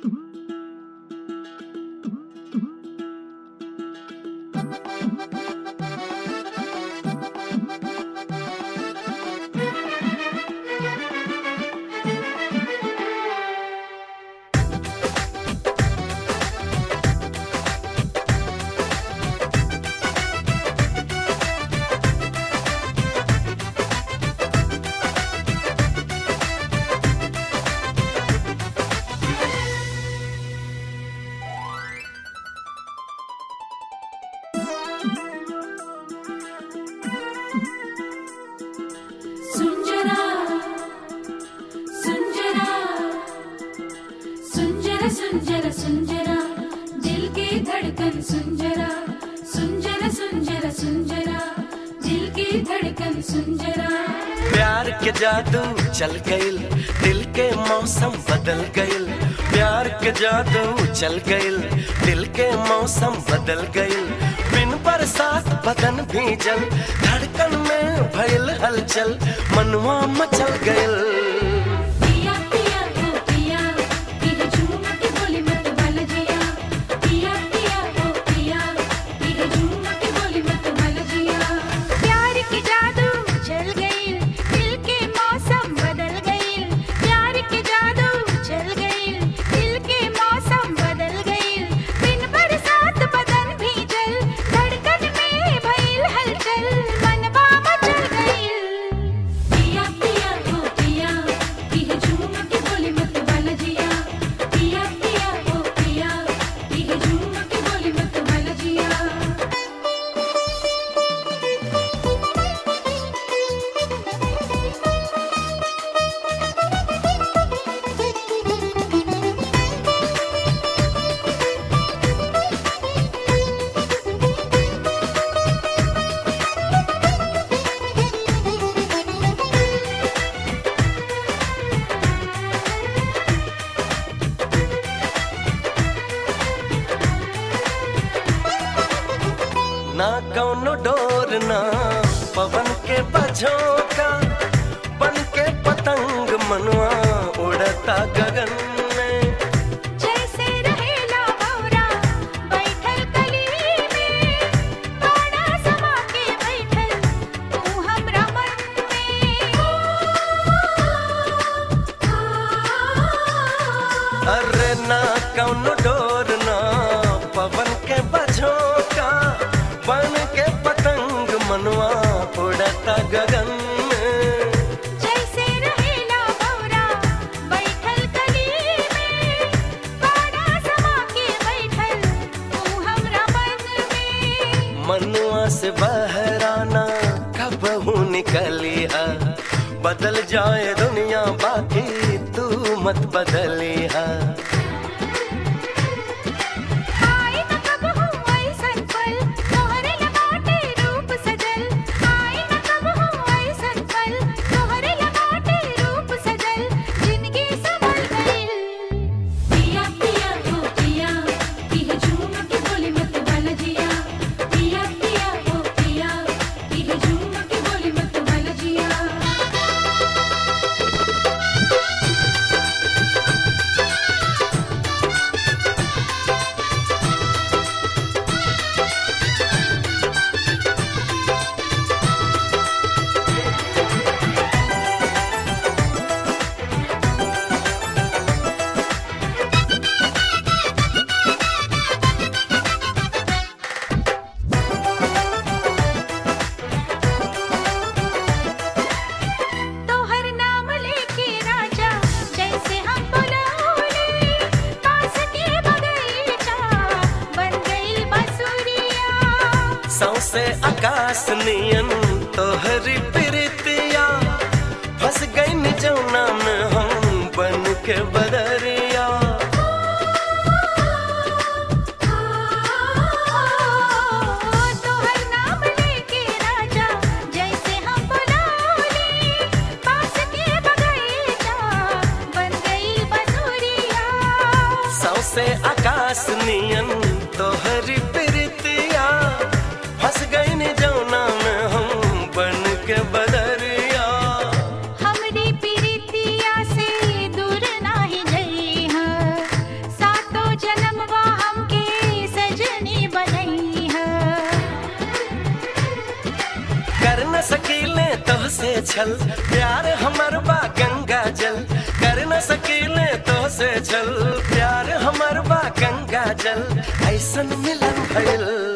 सुंजरा सुंजरा सुंजरा सुंजरा सुंजरा दिल की धड़कन सुंजरा सुंजरा सुंजरा सुंजरा दिल की धड़कन सुंजरा प्यार के जादू चल गइल दिल के मौसम बदल गइल प्यार के जादू चल गइल दिल के मौसम बदल गइल बिन बरसात बदन भीजल धड़कन में भइल हलचल मनवा मचल गइल पिया पिया ओ पिया ये झूम के बोली मत भल जिया पिया पिया ओ पिया ये झूम के बोली मत भल जिया प्यार की जादू चल गई दिल के मौसम बदल गई प्यार की जादू चल गई दिल के मौसम बदल गई बिन बरसात बदन भीजल धड़कन में भइल हलचल मनवा मचल गई पिया पिया ओ पिया ये झूम के बोली मत भल जिया पिया पिया ओ पिया ये झूम के बोली मत भल जिया ना कौनो डोर ना पवन के बझोंका बन के पतंग मनवा उड़ता गगन में जैसे रहेला भौरा बैठल कली में बाड़ा समा के बैठल तू हमरा मन में अरे ना कौनो डोर ना पवन के बझोंका बन के पतंग मनवा उड़ता गगन में जैसे रहेला भौरा बैठल कली में बाड़ा समा के बैठल तू हमरा मन में मनुआ से बहराना कबहू निकली है बदल जाए दुनिया बाकी तू मत बदली है आई न कबहू ऐसन पल तोहरे लगाटे रूप सजल आई न कबहू ऐसन पल तोहरे लगाटे रूप सजल जिंदगी संभल गइल पिया पिया ओ पिया ये झूम के बोली मत भल जिया पिया पिया ओ पिया ये झूम के बोली मत भल जिया तोहर नाम लेके राजा जैसे हम बुलाओले पास के बगीचा बन गइल बसुरिया सौसे आकाश नियन तोहरी प्रीतिया फंस गई जौना में हम बन के बदरिया तोहर नाम लेके राजा जैसे हम बुलाओले पास के बगीचा बन गइल बसुरिया सौसे आकाश नियन तोहरी प्रीतिया फंस गई जौना में हम बन के बदरिया हमरी प्रीतिया से दूर नाही जइहा न सकीले तो से छल प्यार हमर बा गंगा जल कर न सकीले तो से छल प्यार हमर बा गंगा जल ऐसन मिलन भइल